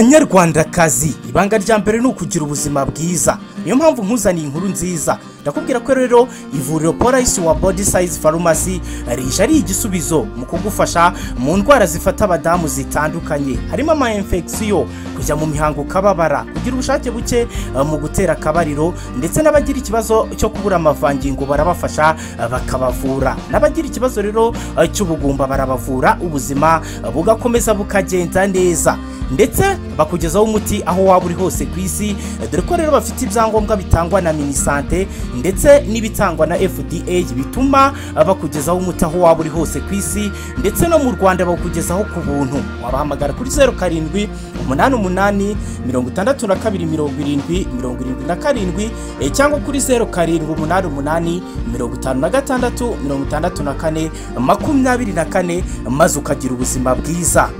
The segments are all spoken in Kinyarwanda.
banyarwandakazi ibanga rya mbere ni ukugira ubuzima bwiza niyo mpamvu nkuzaniye inkuru nziza ndakubwira ko rero ivuriro polisi wa body size farumasi rije ari igisubizo mu kugufasha mu ndwara zifata abadamu zitandukanye harimo ama infection kujya mu mihango ukababara kugira ubushake buke eh, mu gutera akabariro ndetse n'abagira ikibazo cyo kubura amavangingo barabafasha eh, bakabavura n'abagira ikibazo rero eh, cy'ubugumba barabavura ubuzima eh, bugakomeza bukagenda neza ndetse bakugezaho umuti aho waba uri hose ku isi dore ko rero bafite ibyangombwa bitangwa na minisante ndetse n'ibitangwa na fda bituma bakugezaho umuti aho waba uri hose ku isi ndetse no mu rwanda bakugezaho ku buntu wabahamagara kuri zeru karindwi umunani umunani mirongo itandatu na kabiri mirongo irindwi mirongo irindwi na karindwi eh, cyangwa kuri zeru karindwi umunani umunani mirongo itanu na gatandatu mirongo itandatu na kane makumyabiri na kane maze ukagira ubuzima bwiza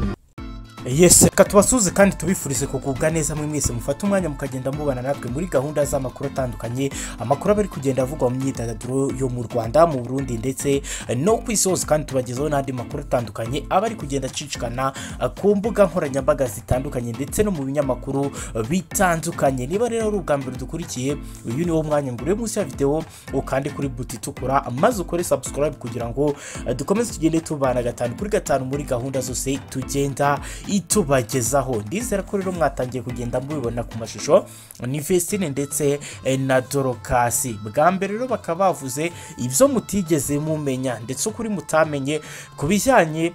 yesi reka tubasuze kandi tubifurize kugubwa neza mwe mwese mufate umwanya mukagenda mubana natwe muri gahunda z'amakuru atandukanye amakuru aba ari kugenda avugwa mu myidagaduro yo mu rwanda mu burundi ndetse no ku isi hose kandi tubagezaho n'andi makuru atandukanye aba ari kugenda acicikana eh, ku mbuga nkoranyambaga zitandukanye ndetse no mu binyamakuru eh, bitandukanye niba rero ari ubwa mbere dukurikiye uyu ni wo mwanya ngure munsi ya videwo ukande kuri buti itukura maze ukore subscribe kugira ngo eh, dukomeze tugende tubana gatanu kuri gatanu muri gahunda zose tugenda itubagezaho ndizera ko rero mwatangiye kugenda mubibona ku mashusho ni Vestine ndetse eh, na Dorokasi bwa mbere rero bakaba bavuze ibyo mutigeze mumenya ndetse ukuri mutamenye ku bijyanye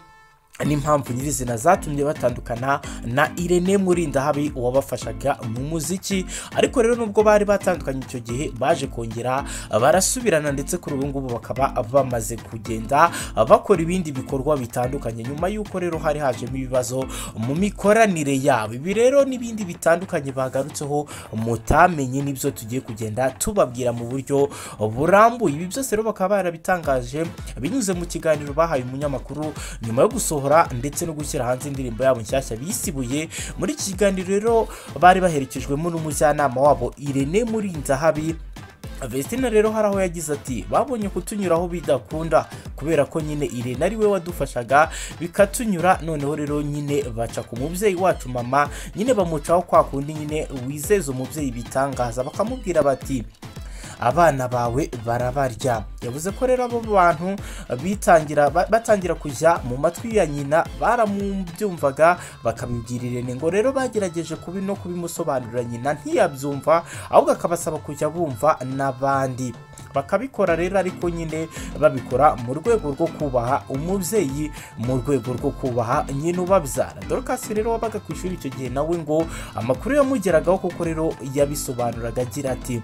n'impamvu nyirizina zatumye batandukana na Irene Murindahabi uwabafashaga mu muziki ariko rero nubwo bari batandukanye icyo gihe baje kongera barasubirana ndetse kuri ubu ngubu bakaba bamaze kugenda bakora ibindi bikorwa bitandukanye nyuma y'uko rero hari hajemo ibibazo mu mikoranire yabo ibi rero n'ibindi bitandukanye bagarutseho mutamenye nibyo tugiye kugenda tubabwira mu buryo burambuye ibi byose rero bakaba barabitangaje binyuze mu kiganiro bahaye umunyamakuru nyuma yo gusohora gusohora ndetse no gushyira hanze indirimbo yabo nshyashya bisibuye muri iki kiganiro rero bari baherekejwemo n'umujyanama wabo Irene Murindahabi Vestina rero hari aho yagize ati babonye kutunyuraho bidakunda kubera ko nyine Irene ari we wadufashaga bikatunyura noneho rero nyine baca ku mubyeyi wacu mama nyine bamucaho kwa kundi nyine wizeza umubyeyi bitangaza bakamubwira bati abana bawe barabarya yavuze ko rero abo bantu bitangira ba- batangira kujya mu matwi ya nyina baramubyumvaga bakabibwira irene ngo rero bagerageje kubi no kubimusobanurira nyina ntiyabyumva ahubwo akabasaba kujya bumva n'abandi bakabikora rero ariko nyine babikora mu rwego rwo kubaha umubyeyi mu rwego rwo kubaha nyina ubabyara dorukasi rero wabaga ku ishuri icyo gihe nawe ngo amakuru yamugeragaho kuko rero yabisobanuraga agira ati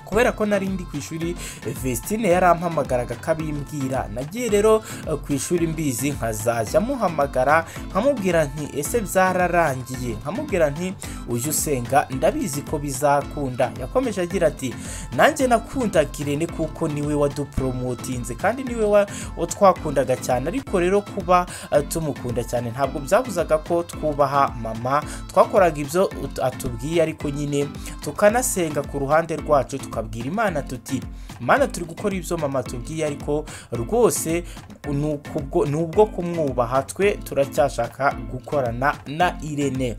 kubera ko nari ndi ku ishuri Vestine yarampamagaraga akabimbwira nagiye rero eh, ku ishuri mbizi nkazajya muhamagara nkamubwira nti ese byararangiye nkamubwira nti ujye usenga ndabizi ko bizakunda yakomeje agira ati nanjye nakundaga Irene kuko niwe waduporomotinze kandi niwe wa- wa twakundaga cyane ariko rero kuba eh, tumukunda cyane ntabwo byabuzaga ko twubaha mama twakoraga ibyo ut- atubwiye ariko nyine tukanasenga ku ruhande rwacu tukabwira imana tuti imana turi gukora ibyo mama tubwiye ariko rwose ni ukubwo- ni ubwo kumwubaha twe turacyashaka gukorana na irene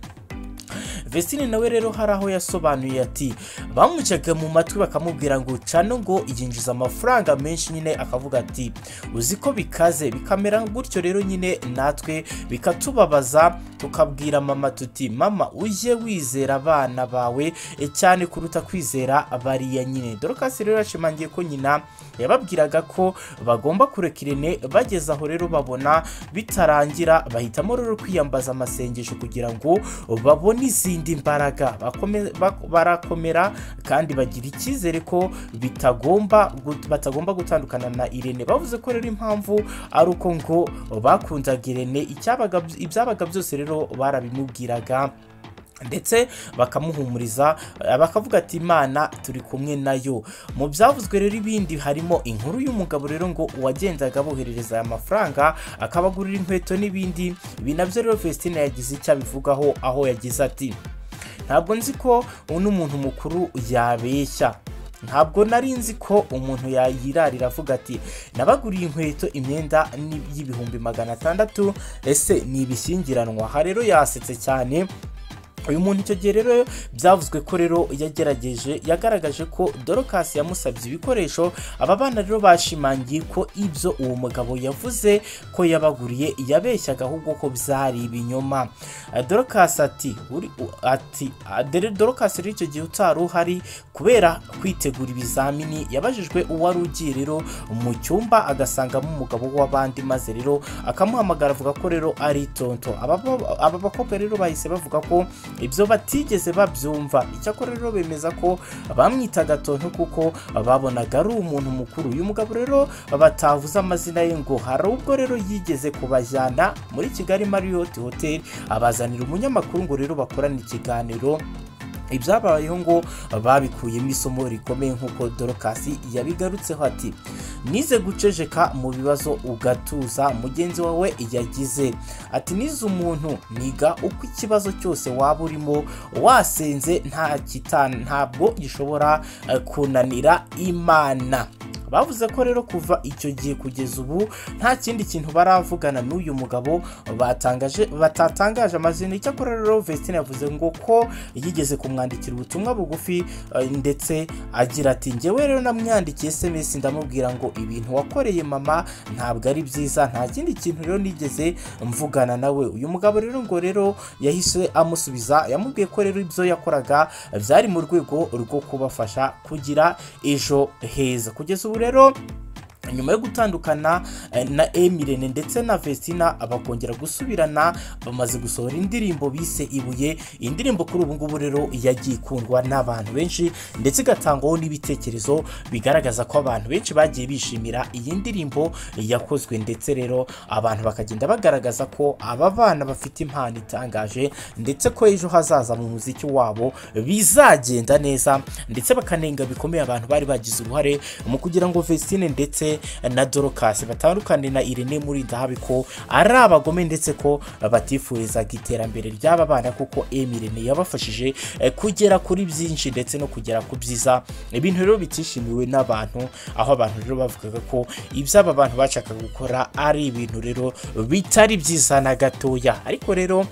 Vestine nawe rero hari aho yasobanuye ati bamucaga mu matwi bakamubwira ngo cano ngo yinjiza amafaranga menshi nyine akavuga ati uzi ko bikaze bikamera gutyo rero nyine natwe bikatubabaza tukabwira mama tuti mama ujye wizera abana bawe e, cyane kuruta kwizera bariya nyine dorokasi rero yashimangiye ko nyina yababwiraga ko bagomba kureka irene bageze aho rero babona bitarangira bahitamo rero kwiyambaza amasengesho kugira ngo babone izindi mbaraga Bakome- bak- barakomera kandi bagira icyizere ko bitagomba gut- batagomba gutandukana na irene bavuze ko rero impamvu ari uko ngo bakundaga irene icyabaga ibyabaga byose rero barabimubwiraga ndetse bakamuhumuriza eh, bakavuga ati imana turi kumwe nayo mu byavuzwe rero ibindi harimo inkuru y'umugabo rero ngo uwagendaga aboherereza aya mafaranga akabagurira inkweto n'ibindi ibi nabyo rero Vestine yagize icyo abivugaho aho yagize ati ntabwo nzi ko uno muntu mukuru yabeshya ntabwo nari nzi ko umuntu yayirarira avuga ati nabaguriye inkweto imyenda ni- y'ibihumbi magana atandatu ese ni ibishyingiranwa aha rero yasetse cyane uyu muntu icyo gihe rero byavuzwe ko rero yagerageje yagaragaje ko dorokasi yamusabye ibikoresho aba bana rero bashimangiye ko ibyo uwo mugabo yavuze ko yabaguriye yabeshyaga ahubwo ko byari ibinyoma Eh, dorokasi ati "Uri- u- ati "Ah, dore dorokasi rero icyo gihe utari uhari kubera kwitegura ibizamini yabajijwe uwari ugiye rero mu cyumba agasangamo umugabo w'abandi maze rero akamuhamagara avuga ko rero ari tonto Aba bo- aba bakobwa rero bahise bavuga ko ibyo batigeze babyumva icyakora rero bemeza ko bamwitaga tonto kuko babonaga ari umuntu mukuru uyu mugabo rero batavuze amazina ye ngo hari ubwo rero yigeze kubajyana muri kigali marriott hotel abazanira umunyamakuru ngo rero bakorane ikiganiro ibyabayeho ngo babikuyemo isomo rikomeye nk'uko dorokasi yabigarutseho ati nize gucejeka mu bibazo ugatuza mugenzi wawe yagize ati nize umuntu niga uko ikibazo cyose waba urimo wasenze nta kita ntabwo gishobora eh, kunanira imana bavuze ko rero kuva icyo gihe kugeza ubu nta kindi kintu baravugana n'uyu mugabo batangaje batatangaje amazina icyakora rero Vestine yavuze ngo ko yigeze kumwandikira ubutumwa bugufi eh, ndetse agira ati njyewe rero namwandikiye SMS ndamubwira ngo ibintu wakoreye mama ntabwo ari byiza nta kindi kintu rero nigeze mvugana nawe uyu mugabo rero ngo rero yahise amusubiza yamubwiye ko rero ibyo yakoraga byari mu rwego rwo kubafasha kugira ejo heza kugeza ubu rero nyuma yo gutandukana eh, na emirene ndetse na vestina bakongera gusubirana bamaze gusohora indirimbo bise ibuye iyi ndirimbo kuri ubu ngubu rero yagiye ikundwa n'abantu benshi ndetse igatangwaho n'ibitekerezo bigaragaza ko abantu benshi bagiye bishimira iyi ndirimbo yakozwe ndetse rero abantu bakagenda bagaragaza ko aba bana bafite impano itangaje ndetse ko ejo hazaza mu muziki wabo bizagenda neza ndetse bakanenga bikomeye abantu bari bagize uruhare mu kugira ngo Vestine ndetse na Dorcas batandukane na Irene muri ndahabi ko ari abagome ndetse ko batifurizaga iterambere ry'aba bana kuko Amy Irene yabafashije eh, kugera kuri byinshi ndetse no kugera ku byiza ibintu rero bitishimiwe n'abantu aho abantu rero bavugaga ko iby'aba bantu bashakaga gukora ari ibintu rero bitari byiza na gatoya ariko rero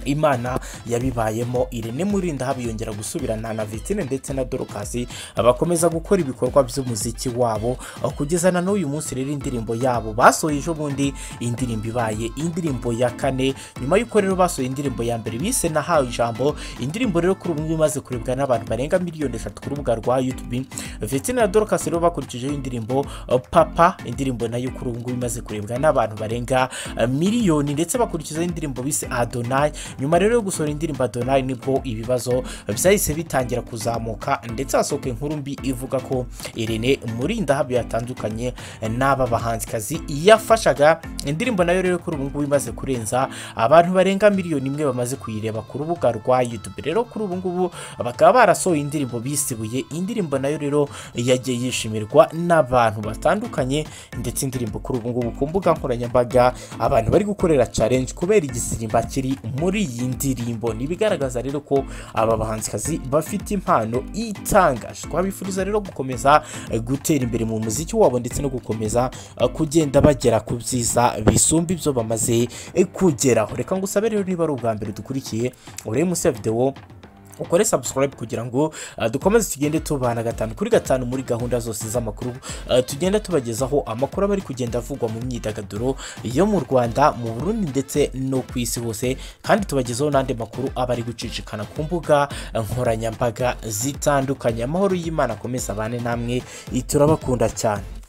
imana yabibayemo irene murinda haba yongera gusubirana na vitine ndetse na dorokasi bakomeza gukora ibikorwa by'umuziki wabo kugeza na n'uyu munsi rero indirimbo yabo basohoye ejo bundi indirimbo ibaye indirimbo ya kane nyuma y'uko rero basohoye indirimbo ya mbere bise nahawe ijambo indirimbo rero kuri ubu ngubu imaze kurebwa n'abantu barenga miliyoni eshatu ku rubuga rwa youtube vitine na dorokasi rero bakurikijeho indirimbo uh, papa indirimbo nayo kuri ubu ngubu imaze kurebwa n'abantu barenga uh, miliyoni ndetse bakurikizaho indirimbo bise adonai nyuma rero yo gusohora indirimbo adonai nibwo ibibazo byahise bitangira kuzamuka ndetse hasohoka inkuru mbi ivuga ko irene murindahabi yatandukanye n'aba bahanzikazi yafashaga indirimbo nayo rero kuri ubu ngubu imaze kurenza abantu barenga miliyoni imwe bamaze kuyireba ku rubuga rwa youtube rero kuri ubu ngubu bakaba barasohoye indirimbo bisibuye indirimbo nayo rero yagiye yishimirwa n'abantu batandukanye ndetse indirimbo kuri ubu ngubu ku mbuga nkoranyambaga abantu bari gukorera challenge kubera igisimba kiri muri iyi ndirimbo ntibigaragaza rero ko aba bahanzikazi bafite impano itangaje twabifuriza rero gukomeza eh, gutera imbere mu muziki wabo ndetse no gukomeza eh, kugenda bagera ku byiza bisumba ibyo bamaze eh, kugeraho reka ngusabe rero niba ari ubwa mbere dukurikiye urebe munsi ya videwo ukore subscribe kugira ngo uh, dukomeze tugende tubana gatanu kuri gatanu muri gahunda zose z'amakuru uh, tugenda tubagezaho amakuru aba ari kugenda avugwa mu myidagaduro yo mu Rwanda mu Burundi ndetse no ku isi hose kandi tubagezaho n'andi makuru aba ari gucicikana ku mbuga nkoranyambaga zitandukanye amahoro y'Imana akomeze abane namwe turabakunda cyane